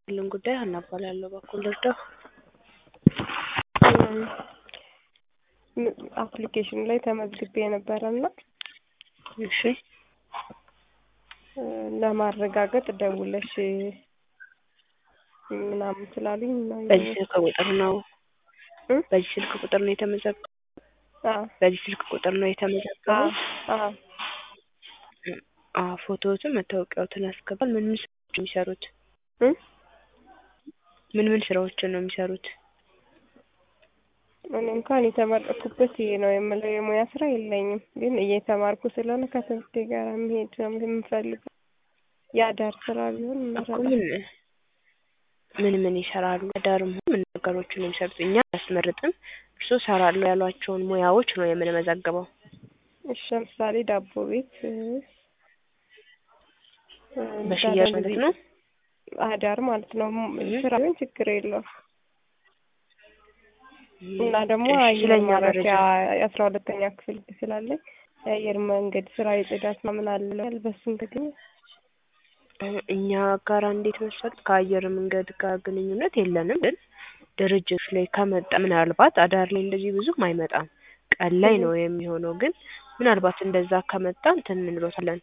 ያለን ጉዳይ ሀና እባላለሁ። በኩል ልርዳው? አፕሊኬሽኑ ላይ ተመዝግቤ ነበረ እና እሺ ለማረጋገጥ ደውለሽ ምናምን ስላሉኝ ነው። በዚህ ስልክ ቁጥር ነው በዚህ ስልክ ቁጥር ነው የተመዘገበው? አዎ በዚህ ስልክ ቁጥር ነው የተመዘገበው? አዎ አዎ ፎቶዎትን መታወቂያዎትን ያስገባል። ምን ምን ስራዎችን የሚሰሩት? እ ምን ምን ስራዎችን ነው የሚሰሩት? እኔ እንኳን የተመረኩበት ይሄ ነው የምለው የሙያ ስራ የለኝም፣ ግን እየተማርኩ ስለሆነ ከትምህርቴ ጋር መሄድ ነው የምፈልገው። የአዳር ስራ ቢሆን እኮ እመረጣለሁ። ምን ምን ምን ይሰራሉ? አዳርም ሆነ ምን ነገሮችን ነው የሚሰሩት? እኛ አያስመርጥም። እርስዎ እሰራለሁ ያሏቸውን ሙያዎች ነው የምንመዘግበው። እሺ ለምሳሌ ዳቦ ቤት እ በሽያጭ ማለት ነው? አዳር ማለት ነው። ስራ ቢሆን ችግር የለውም። እና ደግሞ እሺ፣ አየር ስለኛ ማረፊያ መረጃ የአስራ ሁለተኛ ክፍል ስላለኝ የአየር መንገድ ስራ የጽዳት ምናምን አለ በሱም ተገኘ እኛ ጋር እንዴት መሰሉት ከአየር መንገድ ጋር ግንኙነት የለንም፣ ግን ድርጅቶች ላይ ከመጣ ምናልባት አዳር ላይ እንደዚህ ብዙም አይመጣም። ቀን ላይ ነው የሚሆነው። ግን ምናልባት እንደዛ ከመጣ እንትን እንሎታለን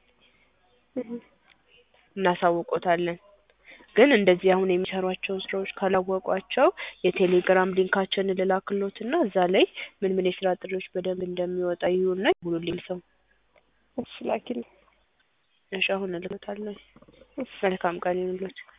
እናሳውቆታለን። ግን እንደዚህ አሁን የሚሰሯቸውን ስራዎች ካላወቋቸው የቴሌግራም ሊንካችንን ልላክሎትና እዛ ላይ ምን ምን የስራ ጥሪዎች በደንብ እንደሚወጣ ይዩና ይሙሉልኝ ሰው። እሺ ላኪልኝ። እሺ አሁን እልክሎታለሁ። መልካም ቀን ይሁንልዎት።